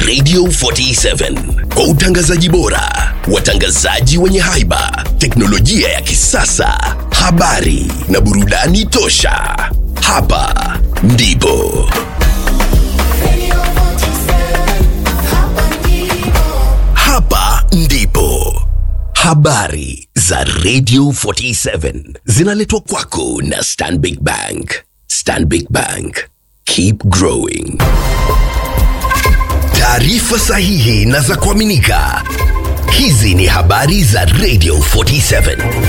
Radio 47 kwa utangazaji bora, watangazaji wenye haiba, teknolojia ya kisasa, habari na burudani tosha. Hapa ndipo hapa ndipo habari za Radio 47 zinaletwa kwako na Stanbic Bank. Stanbic Bank, keep growing. Taarifa sahihi na za kuaminika. Hizi ni habari za Radio 47.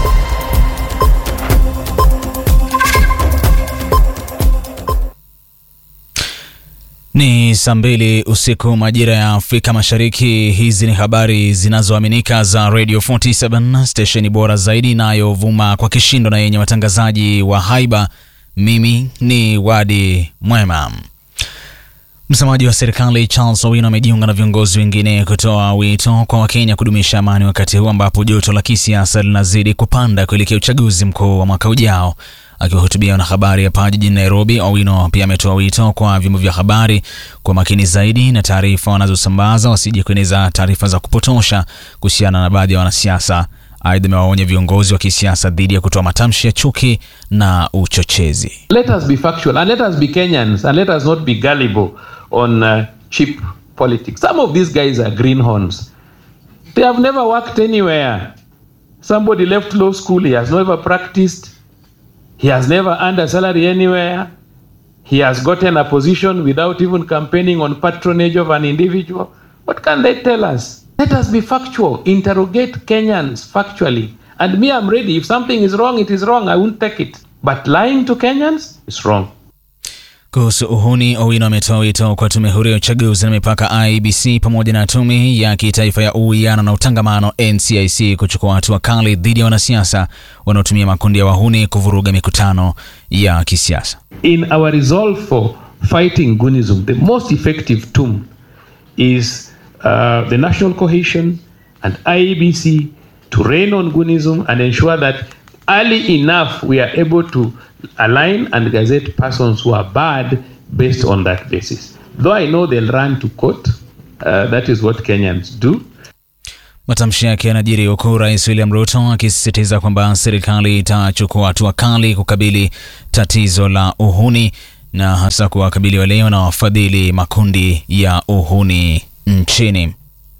Ni saa mbili usiku majira ya Afrika Mashariki. Hizi ni habari zinazoaminika za Radio 47 stesheni bora zaidi inayovuma kwa kishindo na yenye watangazaji wa haiba. Mimi ni Wadi Mwema. Msemaji wa serikali Charles Owino amejiunga na viongozi wengine kutoa wito kwa Wakenya kudumisha amani wakati huu ambapo joto la kisiasa linazidi kupanda kuelekea uchaguzi mkuu wa mwaka ujao. Akiwahutubia wanahabari hapa jijini Nairobi, Owino pia ametoa wito kwa vyombo vya habari kwa makini zaidi na taarifa wanazosambaza, wasije kueneza taarifa za kupotosha kuhusiana na baadhi ya wanasiasa. Aidha, amewaonya viongozi wa kisiasa dhidi ya kutoa matamshi ya chuki na uchochezi. Let us be factual and let us be Kenyans and let us not be gullible on uh, cheap politics. Some of these guys are greenhorns. They have never worked anywhere. Somebody left law school, he has never practiced, he has never earned a salary anywhere. He has gotten a position without even campaigning on patronage of an individual. What can they tell us? Let us be factual. Interrogate Kenyans factually. And me, I'm ready. If something is wrong, it is wrong. I won't take it. But lying to Kenyans is wrong. Kuhusu uhuni, Owino ametoa wito kwa tume huru ya uchaguzi na mipaka IEBC pamoja na tume ya kitaifa ya uwiano na utangamano NCIC kuchukua hatua kali dhidi ya wanasiasa wanaotumia makundi ya wahuni kuvuruga mikutano ya kisiasa. In our resolve for fighting Gunism, the most effective tool is uh, the national cohesion and IEBC to rein on Gunism and ensure that early enough we are able to align and gazette persons who are bad based on that basis. Though I know they'll run to court, uh, that is what Kenyans do. Matamshi yake yanajiri huku Rais William Ruto akisisitiza kwamba serikali itachukua hatua kali kukabili tatizo la uhuni na hasa kuwakabili wale wanaofadhili makundi ya uhuni nchini.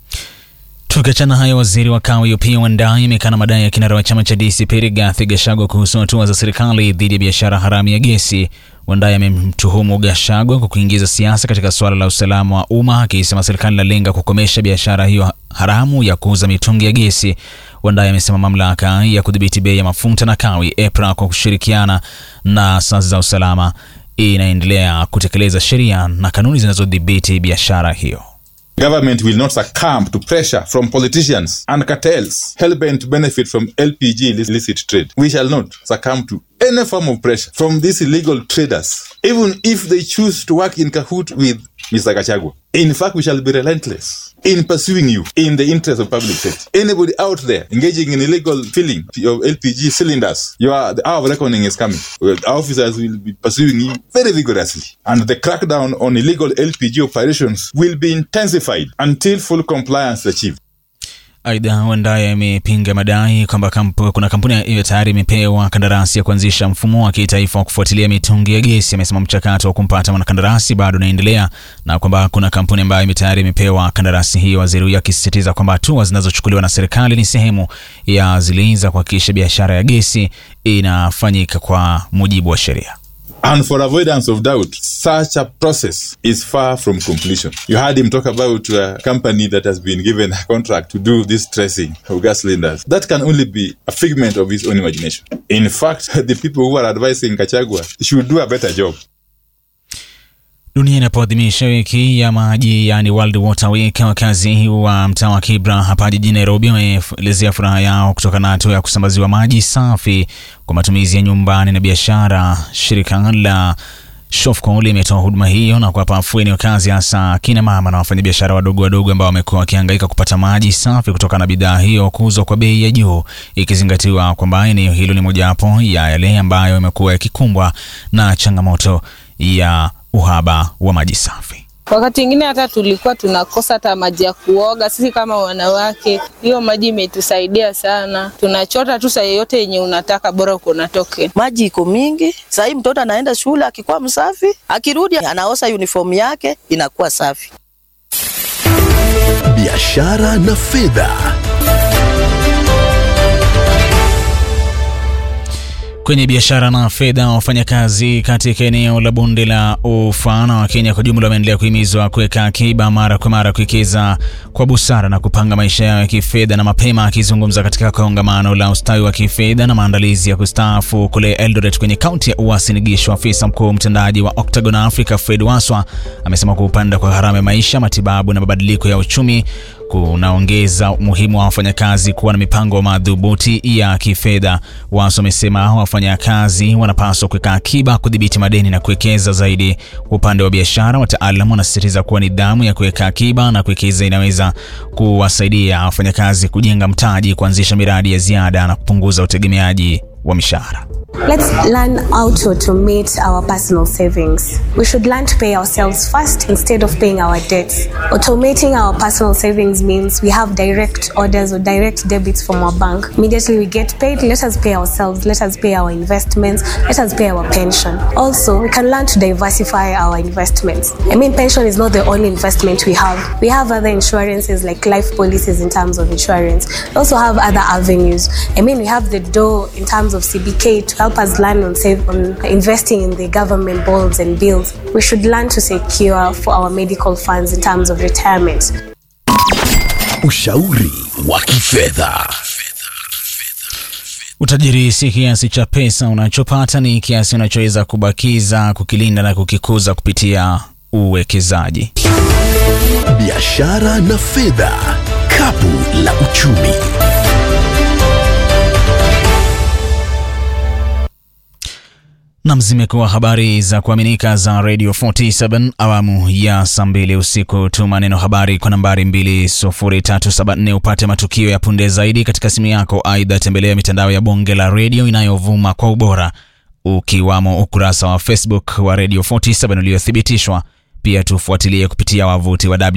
Tukiachana hayo, waziri wa kawi Opiyo Wandayi amekana madai ya kinara wa chama cha DCP Rigathi Gachagua kuhusu hatua za serikali dhidi ya biashara haramu ya gesi. Wandayi amemtuhumu Gachagua kwa kuingiza siasa katika suala la usalama wa umma, akisema serikali inalenga kukomesha biashara hiyo haramu ya kuuza mitungi ya gesi. Wandayi amesema mamlaka ya kudhibiti bei ya mafuta na kawi EPRA kwa kushirikiana na asasi za usalama inaendelea kutekeleza sheria na kanuni zinazodhibiti biashara hiyo. Government will not succumb to pressure from politicians and cartels hell-bent to benefit from LPG illicit trade. We shall not succumb to any form of pressure from these illegal traders, even if they choose to work in cahoot with Mr. Gachagua. In fact, we shall be relentless in pursuing you in the interest of public safety. Anybody out there engaging in illegal filling of LPG cylinders, you are, the hour of reckoning is coming. Well, our officers will be pursuing you very vigorously. And the crackdown on illegal LPG operations will be intensified until full compliance is achieved. Aidha, Wandayi amepinga madai kwamba kampu, kuna kampuni hiyo tayari imepewa kandarasi ya kuanzisha mfumo wa kitaifa wa kufuatilia mitungi ya gesi. Amesema mchakato wa kumpata mwanakandarasi bado unaendelea na kwamba kuna kampuni ambayo tayari imepewa kandarasi hiyo, waziri huyo akisisitiza kwamba hatua zinazochukuliwa na serikali ni sehemu ya zile za kuhakikisha biashara ya gesi inafanyika kwa mujibu wa sheria. And for avoidance of doubt, such a process is far from completion. You heard him talk about a company that has been given a contract to do this tracing of gas cylinders. That can only be a figment of his own imagination. In fact, the people who are advising Kachagua should do a better job. Dunia inapoadhimisha wiki ya maji yani World Water Week, wakazi wa mtaa wa Kibra hapa jijini Nairobi wameelezea furaha yao kutokana na hatua ya kusambaziwa maji safi kwa matumizi ya nyumbani na biashara. Shirika la Shofco limetoa huduma hiyo na kuwapa afueni wakazi, hasa kina mama na wafanyabiashara wadogo wadogo ambao wamekuwa wakihangaika kupata maji safi kutokana na bidhaa hiyo kuuzwa kwa bei ya juu, ikizingatiwa kwamba eneo hilo ni mojawapo ya yale ambayo yamekuwa yakikumbwa na changamoto ya uhaba wa maji safi. Wakati mwingine hata tulikuwa tunakosa hata maji ya kuoga. Sisi kama wanawake, hiyo maji imetusaidia sana. Tunachota tu saa yoyote yenye unataka, bora uko na token. Maji iko mingi sahii, mtoto anaenda shule akikuwa msafi, akirudi anaosha uniform yake inakuwa safi. biashara na fedha. Kwenye biashara na fedha, wafanyakazi katika eneo la bonde la Ufa na Wakenya kwa jumla wameendelea kuhimizwa kuweka akiba mara kwa mara, kuwekeza kwa busara na kupanga maisha yao ya kifedha. Na mapema akizungumza katika kongamano la ustawi wa kifedha na maandalizi ya kustaafu kule Eldoret kwenye kaunti ya Uasin Gishu, afisa mkuu mtendaji wa Octagon Africa Fred Waswa amesema kupanda kwa gharama ya maisha, matibabu na mabadiliko ya uchumi kunaongeza umuhimu wa wafanyakazi kuwa na mipango madhubuti ya kifedha. Waso wamesema wafanyakazi wanapaswa kuweka akiba, kudhibiti madeni na kuwekeza zaidi. Kwa upande wa biashara, wataalamu wanasisitiza kuwa nidhamu ya kuweka akiba na kuwekeza inaweza kuwasaidia wafanyakazi kujenga mtaji, kuanzisha miradi ya ziada na kupunguza utegemeaji wa mishahara. Let's learn how to automate our personal savings. We should learn to pay ourselves first instead of paying our debts. Automating our personal savings means we have direct orders or direct debits from our bank. Immediately we get paid, let us pay ourselves, let us pay our investments, let us pay our pension. Also, we can learn to diversify our investments. I mean, pension is not the only investment we have. We have other insurances like life policies in terms of insurance. We also have other avenues. I mean, we have the door in terms of CBK to help us learn on save on investing in the government bonds and bills. We should learn to secure for our medical funds in terms of retirement. Ushauri wa kifedha. Utajiri si kiasi cha pesa unachopata, ni kiasi unachoweza kubakiza, kukilinda na kukikuza kupitia uwekezaji. Biashara na fedha. Kapu la uchumi. Nam, zimekuwa habari za kuaminika za Radio 47 awamu ya saa mbili usiku. Tuma neno habari kwa nambari 20374 upate matukio ya punde zaidi katika simu yako. Aidha, tembelea mitandao ya bonge la redio inayovuma kwa ubora, ukiwamo ukurasa wa Facebook wa Radio 47 uliothibitishwa. Pia tufuatilie kupitia wavuti wa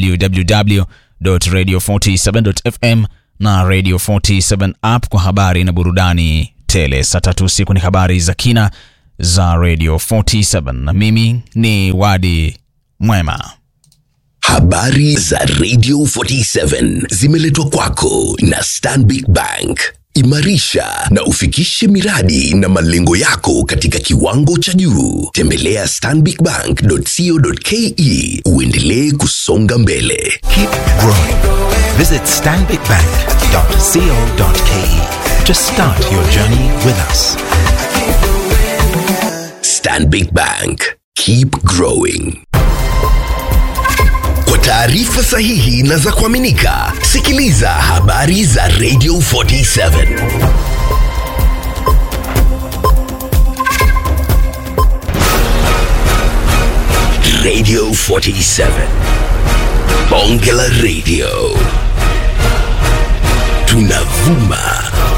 www.radio47.fm na Radio 47 app kwa habari na burudani tele. Saa tatu usiku ni habari za kina za Radio 47 na mimi ni Wadi Mwema. Habari za Radio 47 zimeletwa kwako na Stanbic Bank. Imarisha na ufikishe miradi na malengo yako katika kiwango cha juu. Tembelea stanbicbank.co.ke uendelee kusonga mbele. Keep growing. Visit stanbicbank.co.ke to start your journey with us. Stanbic Bank. Keep growing. Kwa taarifa sahihi na za kuaminika, sikiliza habari za Radio 47. Radio 47. Bonge la Radio. Tunavuma